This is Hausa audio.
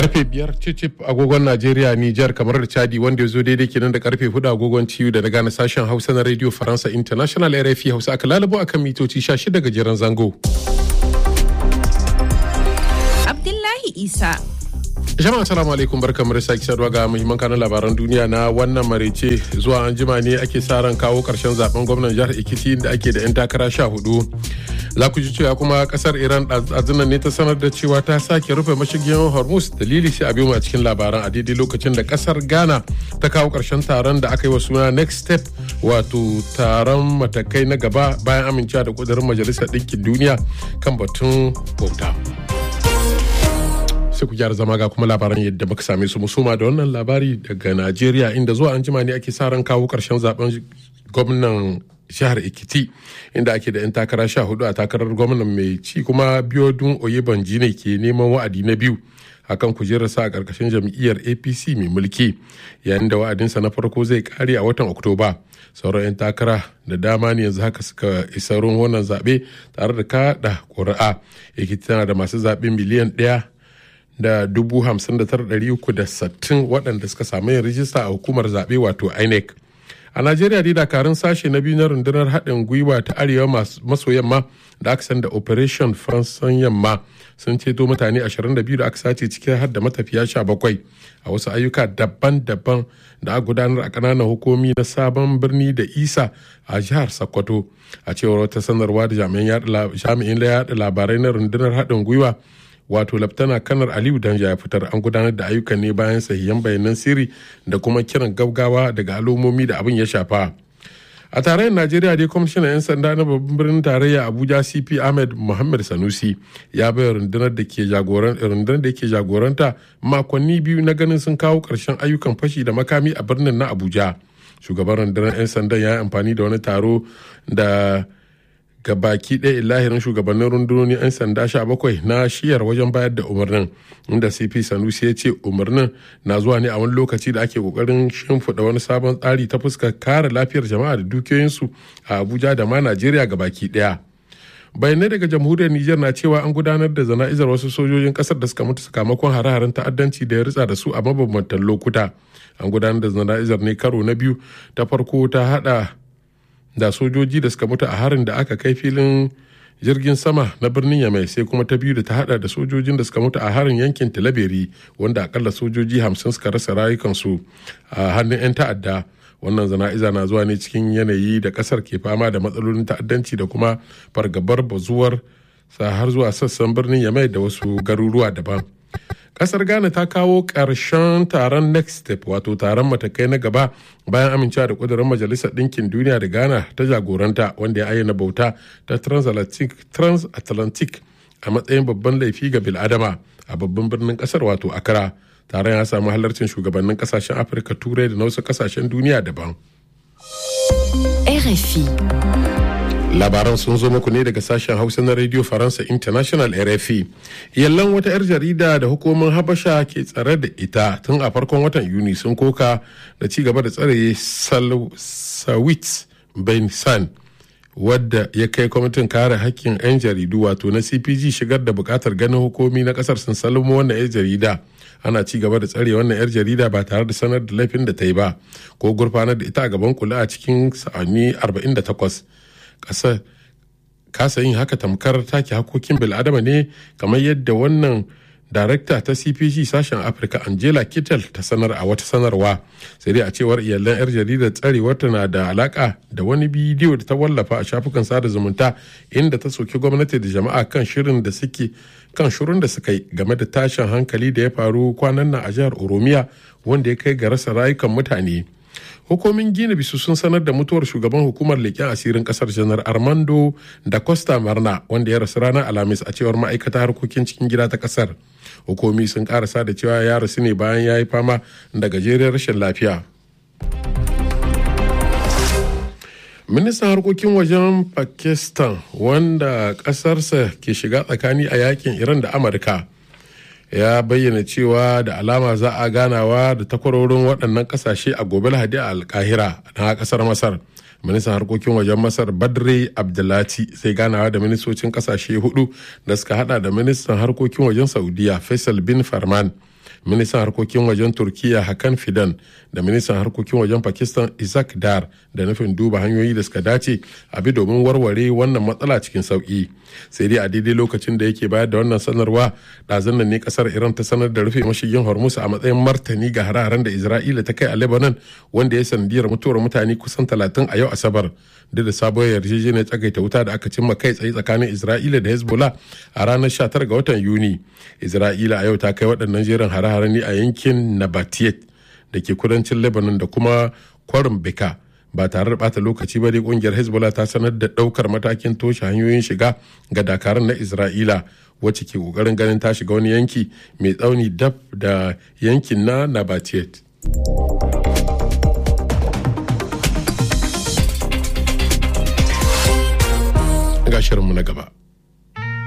karfe biyar cicip agogon najeriya nijar kamar da chadi wanda ya zo daidai kenan da karfe hudu agogon ciyu da daga na sashen hausa na radio faransa international rfi hausa aka lalabo akan mitoci 16 gajeren zango abdullahi isa jama'a assalamu alaikum barkamu da sake saduwa ga muhimman kanun labaran duniya na wannan marece zuwa an jima ne ake sa ran kawo karshen zaben gwamnan jihar ekiti da ake da 'yan takara sha hudu za ku ji cewa kuma kasar iran azunan ne ta sanar da cewa ta sake rufe mashigin hormuz dalili sai a biyu a cikin labaran a daidai lokacin da kasar ghana ta kawo karshen taron da aka yi wa suna next step wato taron matakai na gaba bayan amincewa da kudurin majalisar ɗinkin duniya kan batun bauta. sai ku gyara zama ga kuma labaran yadda muka same su musuma da wannan labari daga najeriya inda zuwa an jima ne ake sa ran kawo karshen zaben gwamnan jihar ekiti inda ake da 'yan takara sha hudu a takarar gwamnan mai ci kuma biodun oyebanji ne ke neman wa'adi na biyu akan kujerarsa a ƙarƙashin jam'iyyar apc mai mulki yayin da wa'adinsa na farko zai kare a watan oktoba sauran 'yan takara da dama ne yanzu haka suka isa wannan zaɓe tare da kaɗa ƙuri'a ekiti tana da masu zaɓe miliyan ɗaya da dubu hamsin da tara ɗari uku da sattin waɗanda suka samu yin rijista a hukumar zaɓe wato inec a najeriya dai dakarun sashe na biyu na rundunar haɗin gwiwa ta arewa maso yamma da aka san da operation faransan yamma sun ceto mutane 22 da aka sace cikin har da matafiya 17 a wasu ayyuka daban-daban da aka gudanar a ƙananan hukumi na sabon birni da isa a jihar sokoto a cewar wata sanarwa da jami'in yaɗa labarai na rundunar haɗin gwiwa wato laftana kanar aliyu danja ya fitar an gudanar da ayyukan ne bayan sahihan bayanan sirri da kuma kiran gaggawa daga al'ummomi da abin ya shafa a tarayyar najeriya dai kwamishinan 'yan sanda na babban birnin tarayya abuja cp ahmed muhammad sanusi ya bai rundunar da ke rundunar da ke jagoranta makonni biyu na ganin sun kawo ƙarshen ayyukan fashi da makami a birnin na abuja shugaban rundunar 'yan sandan ya yi amfani da wani taro da ga baki ɗaya lahirin shugabannin rundunoni 'yan sanda sha bakwai na shiyar wajen bayar da umarnin inda cp sanusi ya ce umarnin na zuwa ne a wani lokaci da ake kokarin shimfiɗa wani sabon tsari ta fuskar kare lafiyar jama'a da dukiyoyinsu a abuja da ma najeriya ga baki ɗaya bayanai daga jamhuriyar niger na cewa an gudanar da zana'izar wasu sojojin kasar da suka mutu sakamakon hare-haren ta'addanci da ya ritsa da su a mabambantan lokuta an gudanar da zana'izar ne karo na biyu ta farko ta hada da sojoji da suka mutu a harin da aka kai filin jirgin sama na birnin yamai sai kuma ta biyu da ta hada da sojojin da suka mutu a harin yankin talaberi wanda akalla sojoji hamsin suka rasa rayukansu a hannun 'yan ta'adda wannan zana'iza na zuwa ne cikin yanayi da kasar ke fama da matsalolin ta'addanci da kuma fargabar bazuwar sa har zuwa sassan birnin yamai da wasu garuruwa daban kasar ghana ta kawo ƙarshen taron next step wato taron matakai na gaba bayan amincewa da ƙudurin majalisar ɗinkin duniya da ghana ta jagoranta wanda ya ayyana bauta ta transatlantic a matsayin babban laifi ga biladama a babban birnin kasar wato accra taron ya samu halarcin shugabannin kasashen afirka turai da na wasu kasashen duniya daban RFI. labaran sun zo muku ne daga sashen hausa na radio faransa international rfi yallan wata 'yar jarida da hukumar habasha ke tsare da ita tun a farkon watan yuni sun koka da ci gaba da tsare sawit ben san wadda ya kai kwamitin kare hakkin 'yan jaridu wato na cpg shigar da bukatar ganin hukumi na kasar sun salmo wannan 'yar jarida ana ci gaba da tsare wannan 'yar jarida ba tare da sanar da laifin da ta yi ba ko gurfanar da ita a gaban kula a cikin sa'anni 48 ƙasar kasa yin haka tamkar take hakokin bil'adama ne kamar yadda wannan darakta ta cpg sashen afirka angela kittel ta sanar a wata sanarwa sai dai a cewar iyalan yar jaridar tsarewarta na da alaka da wani bidiyo da ta wallafa a shafukan sada zumunta inda ta soki gwamnati da jama'a kan shirin da suke kan shirin da suka yi game da tashin hankali da ya faru kwanan nan a jihar oromiya wanda ya kai ga rasa rayukan mutane hukumin gina bisu sun sanar da mutuwar shugaban hukumar leƙen asirin ƙasar janar armando da costa marna wanda ya rasu ranar alhamis a cewar ma'aikata harkokin cikin gida ta ƙasar hukumi sun karasa da cewa ya rasu ne bayan ya yi fama da gajeriyar rashin lafiya ministan harkokin wajen pakistan wanda ƙasarsa ke shiga tsakani a yakin iran da amurka ya bayyana cewa da alama za a ganawa da takwarorin waɗannan ƙasashe a gobe lahadi a alkahira na ƙasar masar ministan harkokin wajen masar badre abdulati sai ganawa da ministocin ƙasashe hudu da suka hada da ministan harkokin wajen saudiya faisal bin farman ministan harkokin wajen turkiya hakan fidan da ministan harkokin wajen pakistan isaac dar da nufin duba hanyoyi da suka dace a bi domin warware wannan matsala cikin sauki sai dai a daidai lokacin da yake bayar da wannan sanarwa ɗazun nan ne kasar iran ta sanar da rufe mashigin hormuz a matsayin martani ga hare-haren da isra'ila ta kai a lebanon wanda ya sanadiyar mutuwar mutane kusan talatin a yau asabar duk da sabuwar yarjejeniyar tsagaita wuta da aka cimma kai tsaye tsakanin isra'ila da hezbollah a ranar 19 ga watan yuni isra'ila a yau ta kai waɗannan jerin hare-hare ne a yankin nabatiyet da ke kudancin lebanon da kuma kwarin beka ba tare da bata lokaci ba dai kungiyar hezbollah ta sanar da daukar matakin toshe hanyoyin shiga ga dakarun na isra'ila wacce ke kokarin ganin ta shiga wani yanki mai tsauni dab da yankin na nabatiyet ga shirinmu na gaba